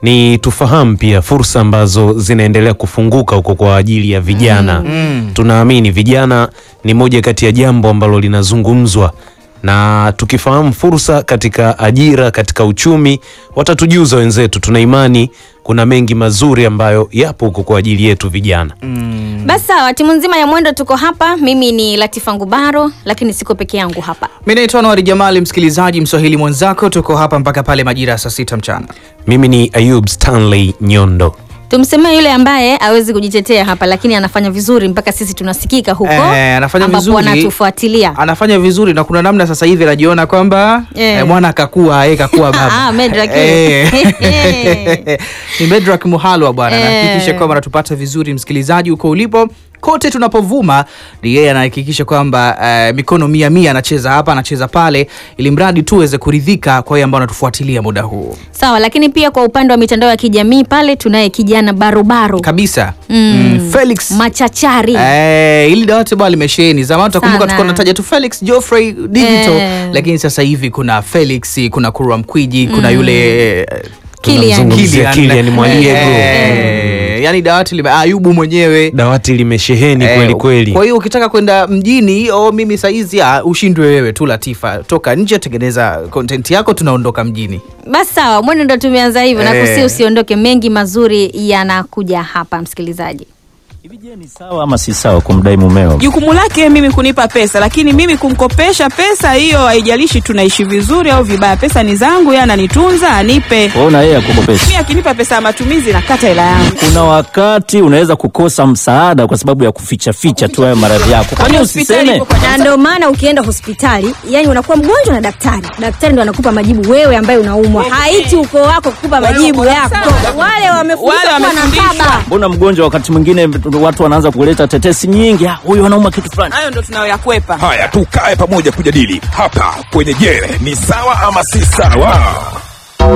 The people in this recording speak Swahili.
ni tufahamu pia fursa ambazo zinaendelea kufunguka huko kwa ajili ya vijana. Tunaamini vijana ni moja kati ya jambo ambalo linazungumzwa na tukifahamu fursa katika ajira, katika uchumi, watatujuza wenzetu. Tuna imani kuna mengi mazuri ambayo yapo huko kwa ajili yetu vijana. Basi sawa, timu nzima ya Mwendo tuko hapa. Mimi ni Latifa Ngubaro, lakini siko peke yangu hapa. Mi naitwa Anwari Jamali, msikilizaji mswahili mwenzako, tuko hapa mpaka pale majira ya saa sita mchana. Mimi ni Ayub Stanley Nyondo. Tumsemee yule ambaye hawezi kujitetea hapa, lakini anafanya vizuri mpaka sisi tunasikika huko Eh, anafanya ambapo vizuri. wanatufuatilia. Anafanya vizuri na kuna namna sasa hivi anajiona kwamba Eh. eh, mwana kakua yeye kakua baba. Ah, Medrak. Eh. Ni Medrak Muhalwa bwana, Eh. anahakikisha kwamba anatupata vizuri msikilizaji huko ulipo kote tunapovuma, ni yeye anahakikisha kwamba eh, mikono mia mia anacheza hapa anacheza pale, ili mradi tu aweze kuridhika kwa yeye ambao anatufuatilia muda huu Sawa, lakini pia kwa upande wa mitandao ya kijamii pale tunaye kijana barobaro kabisa. Mm. Mm, Felix machachari Eh, ili dawati bwana limesheheni. Zamani utakumbuka Sana. tulikuwa tunataja tu Felix Geoffrey Digital, Eh. lakini sasa hivi kuna Felix, kuna Kurwa Mkwiji, kuna yule eh, Kylian. Tunamzungumzia Kylian Mwaliego. Eh, yani dawati lime Ayubu mwenyewe Dawati limesheheni Eh, kweli kweli. Kwa hiyo ukitaka kwenda mjini o mimi saizi ah, ushindwe wewe tu Latifa, toka nje, tengeneza content yako, tunaondoka mjini. basi sawa mwendo ndo tumeanza hivyo na Eh. kusi usiondoke mengi mazuri yanakuja hapa msikilizaji Hivi je, ni sawa ama si sawa kumdai mumeo? jukumu lake mimi kunipa pesa, lakini mimi kumkopesha pesa hiyo, haijalishi tunaishi vizuri au vibaya, pesa ni zangu, yeye ananitunza, anipe. Ona yeye akukopesha. Mimi akinipa pesa ya matumizi nakata hela yangu. Kuna wakati unaweza kukosa msaada kwa sababu ya kuficha ficha tu hayo maradhi yako. Kwani Hospitali usiseme? ipo kwa na ndio maana ukienda hospitali yani unakuwa mgonjwa na daktari daktari ndo anakupa majibu wewe ambaye unaumwa haiti ukoo wako kukupa majibu yako wale wamefundishwa Wale kuwa na wamefundishwa. baba Mbona mgonjwa wakati mwingine watu wanaanza kuleta tetesi nyingi, "Ah, huyu anauma kitu fulani. hayo ndo tunayoyakwepa. Haya, tukae pamoja kujadili hapa kwenye Je, ni sawa ama si sawa?